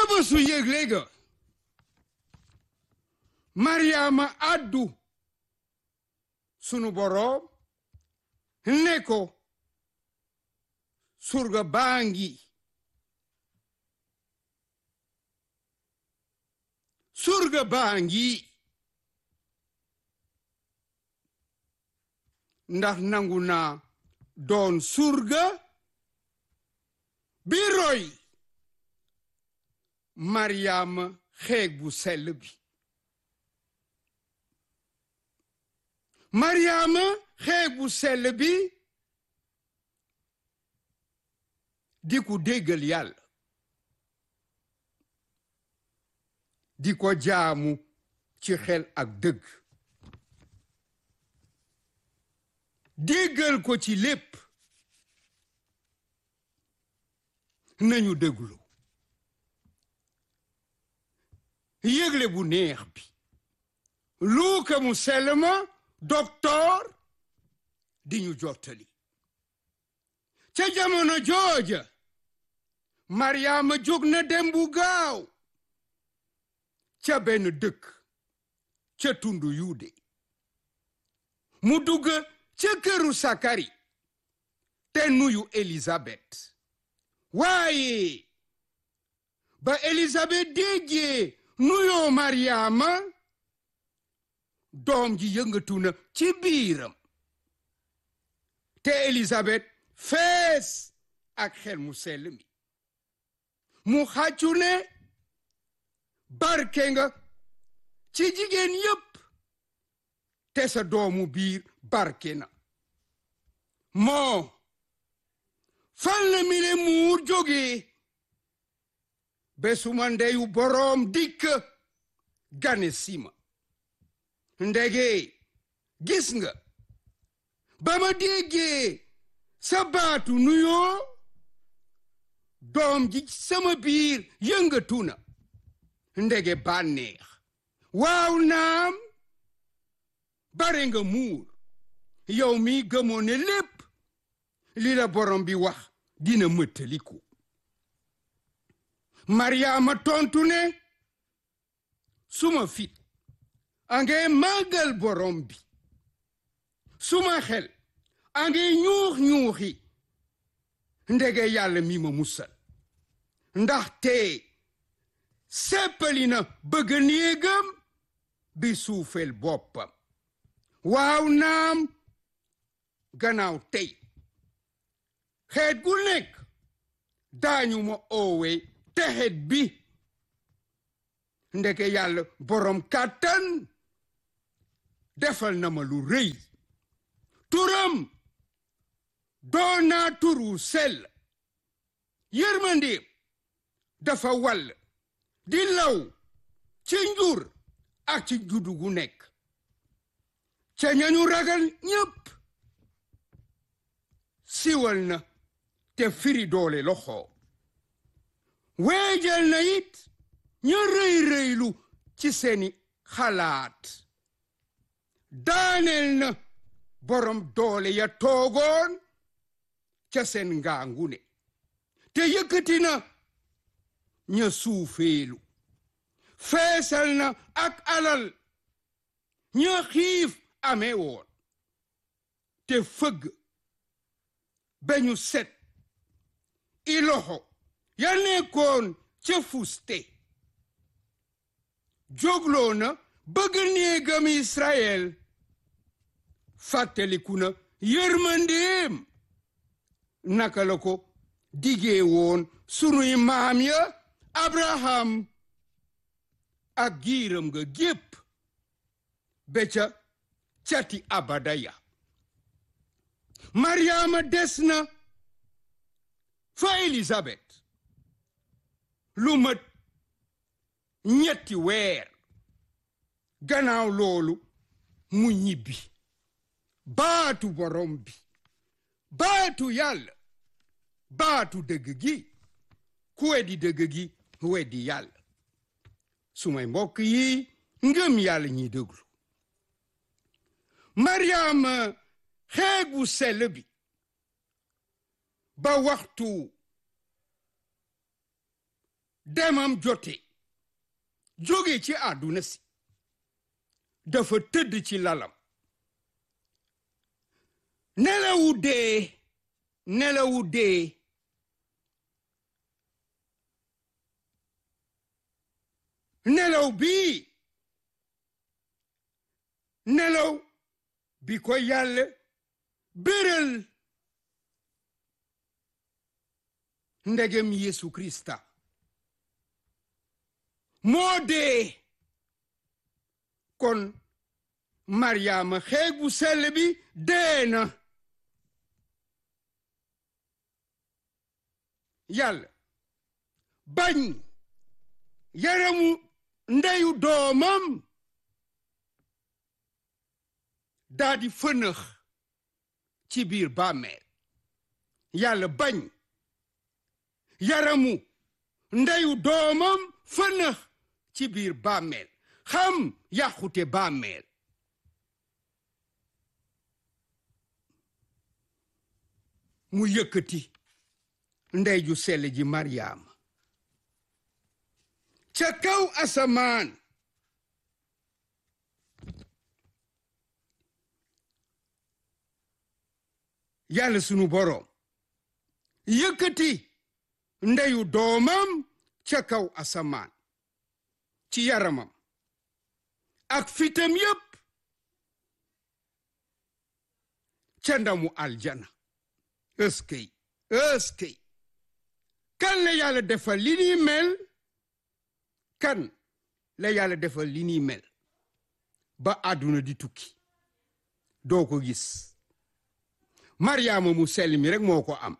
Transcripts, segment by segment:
bésu yëgle ga Mariama addu sunu boroom ne ko surga baa ngi surga baa ngi ndax nangu naa doon surga bi roy Mariama xeeg bu sell bi Mariama xeeg bu sell bi di ko déggal yàlla di ko jaamu ci xel ak dëgg déggal ko ci lépp nañu déglu yëgle bu neex bi luuka mu selma docteur di ñu jottali ca jamono jooja maryaama jóg na dem bu gaaw ca benn dëkk ca tundu yuude mu dugg ca këru sakari te nuyu elisabet waaye ba elisabet déggee nuyoo maryaama doom ji yëngatu na ci biiram te elisabet fees ak xel mu sell mi mu xàccu ne barke nga ci jigéen yépp te sa doomu biir barke na moo fal na mi le muur jógee besuma ndeyu boroom dikk gane sima ndege gis nga ba ma déggee sa baatu nuyoo doom ji sama biir yëngatu na ndege bànneex waaw naam bare nga muur yow mi gëmoo ne lépp li la borom bi wax dina mëttaliku maryaama tontu ne suma fit ange màggal borom bi suma xel ange ñuux ñuuxi ndege yàlla mi ma musal ndaxte seppali na bëgg néegam bi suufel boppam waaw naam gannaaw tey xeet gu nekk daañu ma oowe texet bi ndeke yàlla borom kàttan defal na ma lu rëy turam doon naa turu sell yërmandeem dafa wàll di law ci njur ak ci juddu gu nekk ca ñañu ragal ñépp siwal na te firi doole loxo weejal na it ña rëy rëylu ci seeni xalaat daaneel na borom doole ya toogoon ca seen ngaangune te yëkkati na ña suufeelu feesal na ak alal ña xiif amee woon te fëgg beñu set i loxo ya nekkoon ca fuste jógloo na bëgg néegam Israël fàttaliku na yërmandeem naka la ko digee woon sunuy maam ya Abraham ak giiram nga gépp be ca cati abada ya Mariama des na fa Elisabeth lu mat ñetti weer gannaaw loolu mu ñibbi baatu borom bi baatu yàlla baatu dëgg gi ku weddi dëgg gi weddi yàlla sumay mbokk yi ngëm yàlla ñiy déglu Mariama xeegu sell bi ba waxtu demam jote jóge ci àdduna si dafa tëdd ci lalam nelawu dee nelawu dee nelaw bii nelaw bi ko yàlla béral ndegem Yesu Krista moo dee kon Maryaama xeeg bu sell bi dee na yàlla bañ yaramu ndeyu doomam daa di fënëx ci biir bàmmeel yàlla bañ yaramu ndeyu doomam fënëx ci biir bàmmeel xam yàqute bàmmeel mu yëkkati ndey ju sell ji Maryaama ca kaw asamaan yàlla sunu boroom yëkkati ndeyu doomam ca kaw asamaan ci yaramam ak fitam yépp ca ndamu aljana ëskëy ëskëy kan la yàlla defal li ni mel kan la yàlla defal li ni mel ba àdduna di tukki doo ko gis maryaama mu sell mi rek moo ko am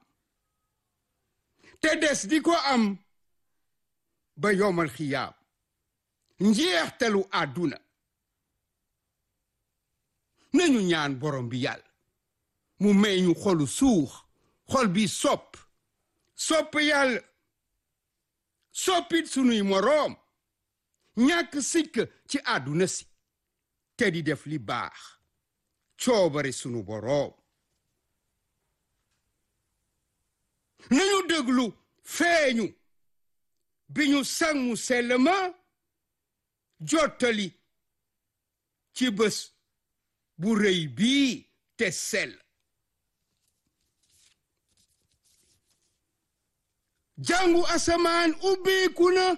te des di ko am ba yomal xiyaam njeextalu àdduna nañu ñaan borom bi yàlla mu may ñu xolu suux xol bi sopp sopp yàlla soppit sunuy moroom ñàkk sikk ci àdduna si te di def li baax coobare sunu boroom nañu déglu feeñu bi ñu sang mu sell ma jottali ci bés bu rëy bii te sell jàngu asamaan ubbeeku na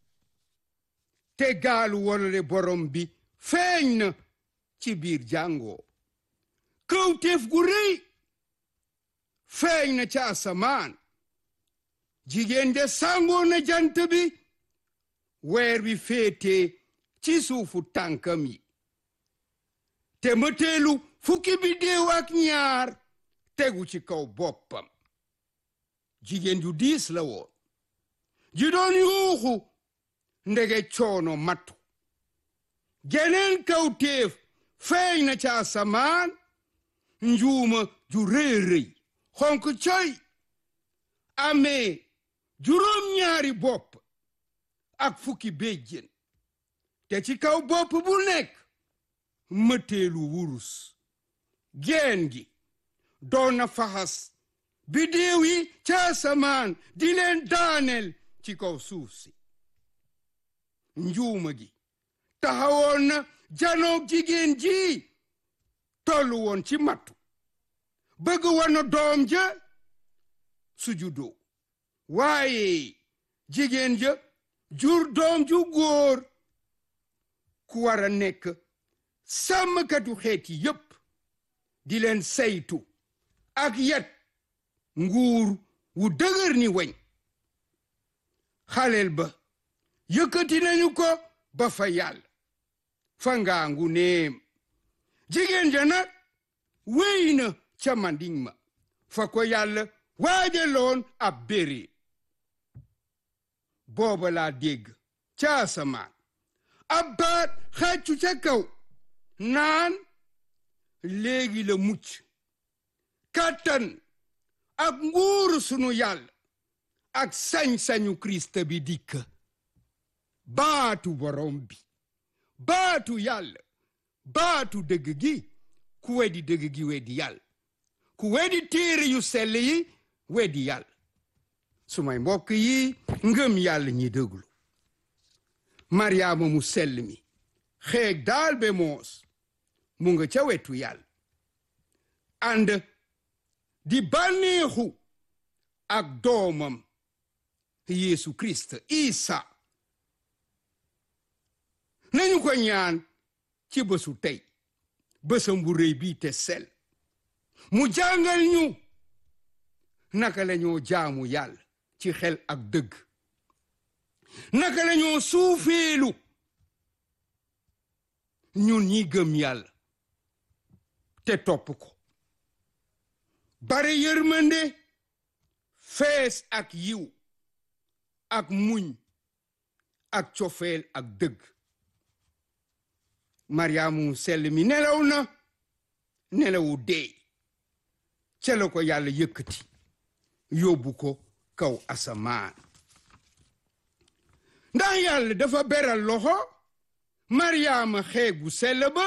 te gaalu wolole borom bi feeñ na ci biir jàngoo kawteef gu rëy feeñ na ca asamaan jigéen de sàngoo na jant bi weer bi féete ci suufu tànkam yi te mëteelu fukki bi déew ak ñaar tegu ci kaw boppam jigéen ju diis la woon ji doon yuuxu ndege coono mattu geneen kawteef feeñ na ca asamaan njuuma ju rëy rëy xonk coy amee juróom ñaari bopp ak fukki béjjén te ci kaw bopp bu nekk mëteelu wurus geen gi doon na faxas bidéew yi ca asamaan di leen daaneel ci kaw suuf si njuuma gi taxawoon na janoog jigéen ji tollu woon ci mattu bëgg wana doom ja sujudoo waaye jigéen ja jur doom ju góor ku war a nekk sàmmkatu xeeti yépp di leen saytu ak yet nguur wu dëgër ni weñ xaleel ba yëkkati nañu ko ba fa yàlla fa ngaangu neem jigéen ja nag wéy na ca manding ma fa ko yàlla waajaloon ab béré booba laa dégg ca asamaan ab baat xàccu ca kaw naan léegi la mucc kàttan ak nguuru sunu yàlla ak sañ-sañu Kirist bi dikk baatu borom bi baatu yàlla baatu dëgg gi ku weddi dëgg gi weddi yàlla ku weddi téere yu sell yi weddi yàlla sumay mbokk yi ngëm yàlla ñi déglu maryaama mu sell mi xeeg daal be moos mu nga ca wetu yàlla ànd di bànneexu ak doomam Yeesu Christ Isa nañu ko ñaan ci bésu tey bésam bu rëy bii te sel mu jàngal ñu naka la ñoo jaamu yàlla ci xel ak dëgg naka la ñoo suufeelu ñun ñi gëm yàlla te topp ko bare yërmande fees ak yiw ak muñ ak cofeel ak dëgg mariyaamu sell mi nelaw na nelawu dee ca la ko yàlla yëkkati yóbbu ko kaw asamaan ndax yàlla dafa beral loxo maryaama xeegu sell ba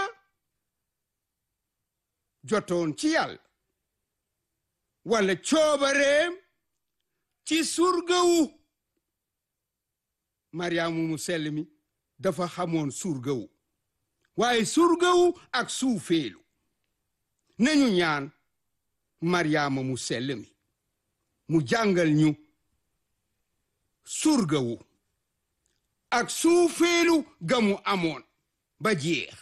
jotoon ci yàlla wala coobareem ci surgawu maryaama mu sell mi dafa xamoon surgawu waaye surgawu ak suufeelu nañu ñaan maryaama mu sell mi mu jàngal ñu surgawu ak suufeelu ga mu amoon ba jeex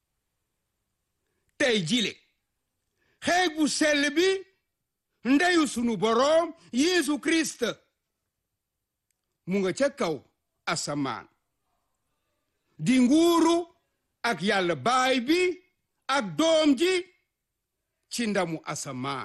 tey jile xeeg bu sell bi ndeyu sunu boroom Yeesu Kirist mu nga ca kaw asamaan di nguuru ak yàlla baay bi ak doom ji ci ndamu asamaan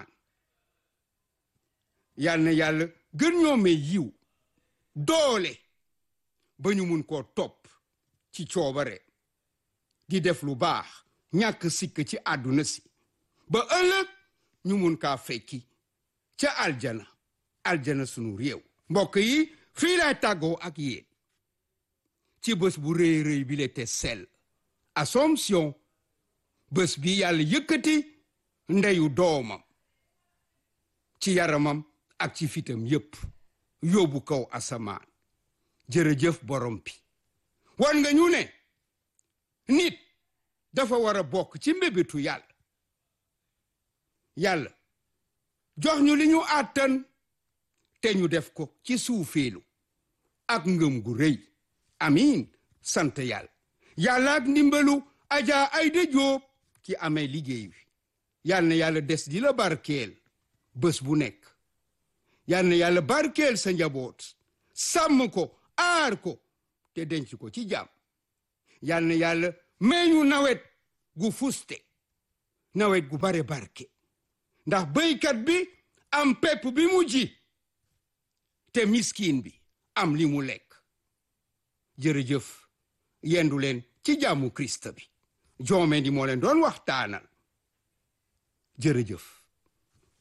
yal na yàlla gën ñoo may yiw doole ba ñu mun koo topp ci coobare di def lu baax ñàkk sikk ci àdduna si ba ëllëg ñu mun kaa fekki ca aljana aljana sunu réew mbokk yi fii laay tàggoo ak yéen ci bés bu rëy rëy bi le te sell Assomption bés bi yàlla yëkkati ndeyu doomam ci yaramam ak ci fitam yépp yóbbu kaw asamaan jërëjëf borom bi wan nga ñu ne nit dafa war a bokk ci mbébétu yàlla yàlla jox ñu li ñu àttan te ñu def ko ci suufeelu ak ngëm gu rëy amiin sant yàlla yàlla ak ndimbalu Adja Ayda Jóob ki amee liggéey bi yal na yàlla des di la barkeel bés bu nekk yal na yàlla barkeel sa njaboot sàmm ko aar ko te denc ko ci jàmm yal na yàlla meñu nawet gu fuste nawet gu bare barke ndax béykat bi am pepp bi mu ji te miskin bi am li mu lekk jërëjëf yendu leen ci jàmmu Krist bi joome di moo leen doon waxtaanal jërëjëf